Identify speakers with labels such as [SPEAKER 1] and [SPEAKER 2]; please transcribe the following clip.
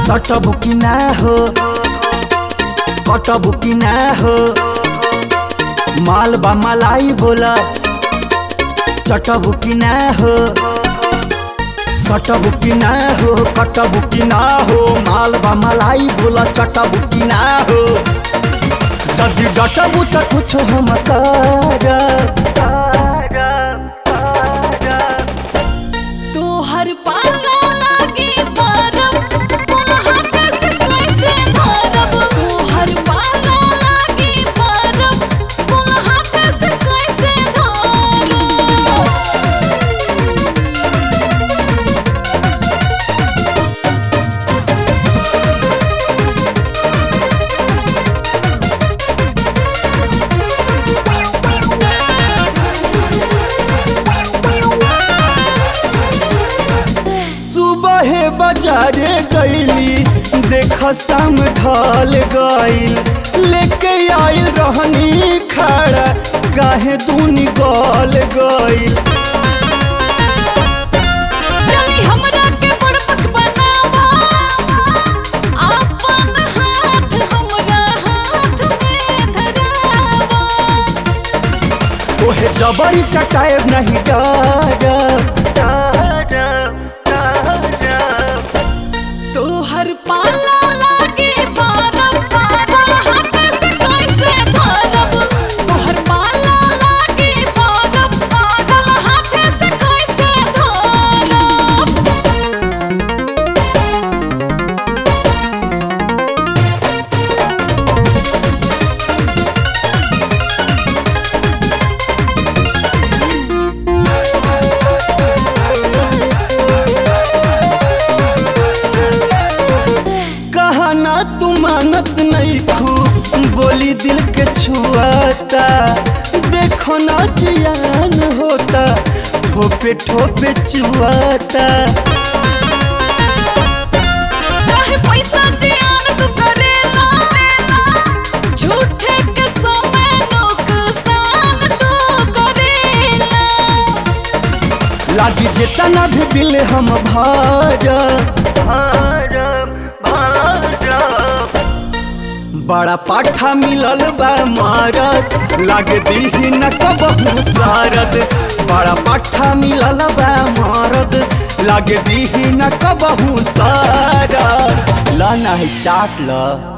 [SPEAKER 1] सटबु कि ना हो कटबु कि ना हो माल बा मलाई बोला चटबु कि ना हो सटबु कि ना हो कटबु कि ना हो माल बा मलाई बोला चटबु कि ना हो जदि डटबु त कुछ हम कर
[SPEAKER 2] तोहर पाला लागी परब बोला हाथ से कैसे धरब तोहर पाला लागी परब बोला हाथ से कैसे धरब
[SPEAKER 1] सुबह बाजारे गईली देख शाम ढल गईल लेके आइल रहनी खड़ा काहे दूनी गल गईल
[SPEAKER 2] चली हमरा के बड़पक बनावा आपन हाथ हमरा हाथ में धरावा
[SPEAKER 1] ओहे जबरी चटाए नहीं डर
[SPEAKER 2] तोहर पाला लागे परब बोला हाथ से कैसे धरब तोहर पाला लागे परब बोला हाथ से कैसे धरब
[SPEAKER 1] कहना तू मानत नहीं खू बोली दिल के छुआता देखो ना जियान होता ठोपे ठोपे चुआता
[SPEAKER 2] काहे पैसा जियान तू करेला झूठे के समय नुकसान तू करेला
[SPEAKER 1] लागी जितना भी बिल हम भर बड़ा पाठा मिलल बा मारत लागे दीही न कबहू सारद बड़ा पाठा मिलल बा मारद लागे दीही न कबहू सारद ला नहीं चाट ल